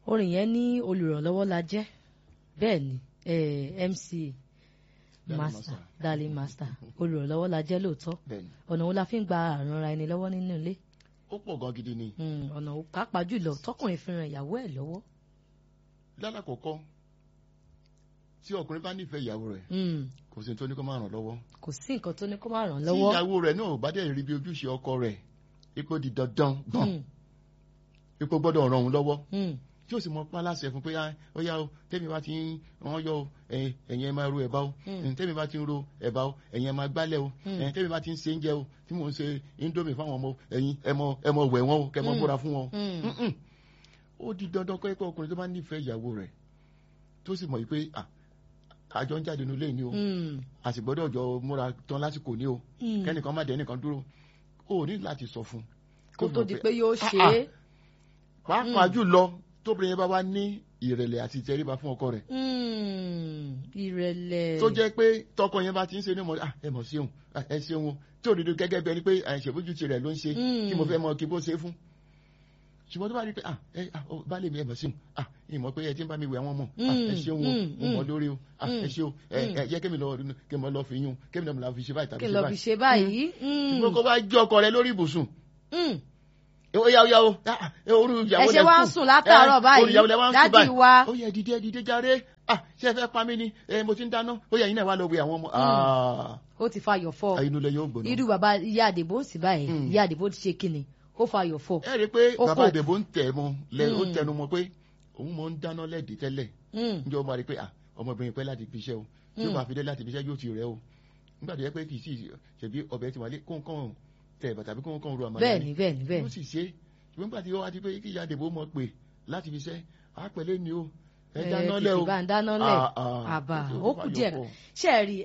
orin yẹn ní olùrànlọ́wọ́ la jẹ́ bẹ́ẹ̀ ni eh, MC Darling master master. darling master olùrànlọ́wọ́ la jẹ́ lóòótọ́ bẹ́ẹ̀ni ọ̀nà wo la fi ń gba àrànra ẹni lọ́wọ́ nínú ilé ó pọ̀ gan gidi ni Mm, ọ̀nà wo pàápàá jùlọ tọkùnrin fi ran ìyàwó ẹ̀ lọ́wọ́ lálàkọ̀kọ́ tí ọkùnrin bá nífẹ̀ẹ́ ìyàwó rẹ̀ Mm, kò sí ní tó ní kó máa ràn lọ́wọ́ kò sí nǹkan tó ní kó má ràn tí lọ́wọ́ ìyàwó rẹ̀ náà ò bá dẹ̀ rí bí ojúṣe ọkọ rẹ̀ ipò di dandan gbọ̀n Mm, ipò gbọ́dọ̀ ràn òun lọ́wọ́ mm, tí ó sì mọ pa láṣẹ fún pé "Ah, ó yá o tẹ́mi bá ti ń wọ́n yọ o ẹ̀yin ẹ̀yin ẹ máa ro ẹ̀bá o Mm. tẹ́mi bá ti ń ro ẹ̀bá o ẹ̀yin ẹ máa gbálẹ̀ o Mm. ẹ̀yin tẹ́mi bá ti ń ṣe oúnjẹ o tí mò ń ṣe indomie fáwọn ọmọ ẹ̀yin ẹ mọ ẹ mọ wẹ̀ wọ́n o kẹ́ ẹ mọ Mm. múra fún wọn. mm, Mm-mm. ó di dandan kọ́ ẹ pé ọkùnrin tó bá nífẹ̀ẹ́ ìyàwó rẹ̀ tó sì mọ̀ yìí pé "Ah, àjọ ń jáde nílé ni o mm, a sì gbọ́dọ̀ jọ múra tán lásìkò ní o mm. kẹ́nìkan má dẹ̀ nìkan dúró o ní láti sọ fún un. kó tó di pé yóò ṣe Ah, é pàápàá jùlọ tóbìnrin yẹn bá wá ní ìrẹ̀lẹ̀ àti ìtẹríba fún ọkọ rẹ̀ Mm, ìrẹ̀lẹ̀ tó jẹ́ pé tọkọ yẹn bá ti ń ṣe ní mọ̀ ah ẹ mọ̀ ṣeun ah, ẹ ṣeun o tí òdodo gẹ́gẹ́ bí ẹni pé àìṣèbójútì rẹ̀ ló ń ṣe Mm. kí mo fẹ́ mọ kí bó ṣe fún ṣùgbọ́n tó bá rí pé ah ẹ ah ó, baálé mi ẹ mọ̀ ṣeun ah ìmọ̀ pé ẹ ti ń bá mi wẹ̀ àwọn ọmọ ah ẹ Mm, ṣeun o mm, mo mọ̀ mm. lórí o ah ẹ Mm, ṣe o ẹ mm. ẹ yẹ kémi lọ kémi lọ fi yún kémi náà mo la fi ṣe báyìí tàbí kí n ṣe lọ fi báyìí ṣe báyìí. Mm, ṣùgbọ́n kó bá jẹ́ ọkọ rẹ lórí ibùsùn mm. ó yá ó yá o ah, ẹ orú ìyàwó Ẹ ṣe lẹ wá ń sùn látàárọ̀ Eh, báyìí, orú ìyàwó lẹ wá ń sùn dádì báyìí wa. ó yẹ dìde dìde járe ah ṣé ẹ fẹ́ pa mí ni ẹ mo ti ń dáná ó yẹ yín náà wá lọ wẹ àwọn ọmọ ah ó ti fayọ̀ fọ́ inú ilẹ̀ yóò gbóná. irú bàbá ìyá àdìbò sì báyìí Mm. ìyá àdìbò ti ṣe kíni ó fayọ̀ fọ́. ẹ rí i pé Ó bàbá kọ̀. àdèbò ń tẹ̀ mọ́ lẹ ó Mm. tẹnu mọ́ pé òun mọ̀ ń dáná lẹ́ẹ̀dì tẹ́lẹ̀ Mm, níjọ́ máa rí i pé ah ọmọbìnrin pẹ́ láti fi iṣẹ́ o tí ó Mm. bá fi dé láti fi iṣẹ́ yóò ti rẹ̀ o nígbà tó yẹ pé kì í sì ṣèbí ọbẹ̀ ti wà lé kóńkóń tẹ̀ bàtà bí kóńkóń ru àmàlà bẹ́ẹ̀ni bẹ́ẹ̀ni yóò bẹ́ẹ̀ni. sì ṣe ṣùgbọ́n nígbà tí ó wá di pé kí ìyá àdèbò mọ̀ pé láti fi iṣẹ́ àpẹẹlẹ ni o ẹ dáná lẹ o tètè bá ń dáná lẹ̀ Ah, ah. àbá Ó ti ó kù fàyọ̀ díẹ̀ pọ̀. ṣe é rí